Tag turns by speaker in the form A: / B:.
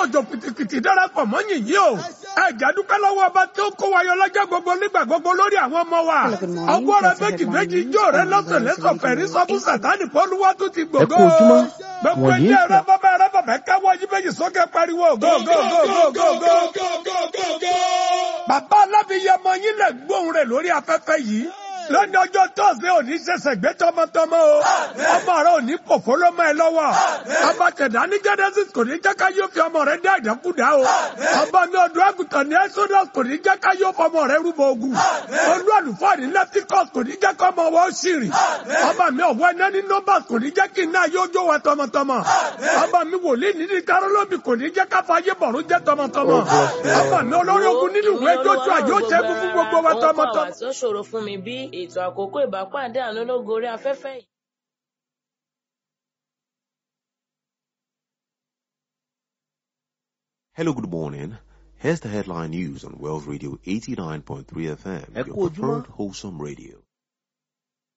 A: òjò pìtìpìtì darapọ̀ mọ́ yìnyín o ẹ̀jẹ̀ dúpẹ́ lọ́wọ́ ọba tí ó kó wa yọ lọ́jọ́ gbogbo nígbà gbogbo lórí àwọn ọmọ wa
B: Hello, good morning.
A: ọgbọ́ rẹ
B: That's the
A: méjì
B: headline
A: méjì
B: news
A: ijó rẹ
B: on
A: lọ́sẹ̀
B: Wednesday,
A: lẹ́sọ̀ fẹ̀rí sọ fún
B: 28
A: sàtáni fọlúwa tó ti
C: ẹ
A: gbògo
C: kú ojúmọ́
A: gbogbo
C: wọ̀nyí
A: ilé rẹ bọ́bá rẹ bàbá káwọ́ yí méjì sókè pariwo go go go go go go. bàbá alábìyẹmọ yín lè gbóhùn rẹ lórí afẹ́fẹ́ yìí lónìí ọjọ́ tọ́sí òní ṣẹ̀ṣẹ̀ gbé tọmọtọmọ o ọmọ rẹ òní pòfó ló mọ ẹ lọ́wọ́ abatẹ̀dá ní genesis kò ní jẹ́ ká yóò fi ọmọ rẹ dá ìdákúdá o ọba mi ọdún àgùntàn ní exodus kò ní jẹ́ ká yóò fọmọ rẹ rúbọ ogun olú àlùfáà ní leticus kò ní jẹ́ kọ́ ọmọ wọn ó ṣìrìn ọba mi ọ̀wọ́ ẹ̀nẹ́ ní numbers kò ní jẹ́ kí iná yóò jó wa tọmọtọmọ ọba mi wòlíì ní ní karolobi kò ní jẹ́ ká fàyè bọ̀rún jẹ́ tọmọtọmọ ọba mi olórí ogun nínú ìwé jójú àjò ṣẹ́gun fún gbogbo wa tọmọtọmọ.
D: Ohun kan wà tí ó ṣòro fún mi bí ètò àkókò ìbápàdé àánú lógo orí afẹ́fẹ́ yìí.
E: Hello, good morning. Here's the headline news on Wells Radio 89.3 FM,
C: Ẹ
E: your
C: kú ojúmọ́.
E: preferred wholesome radio.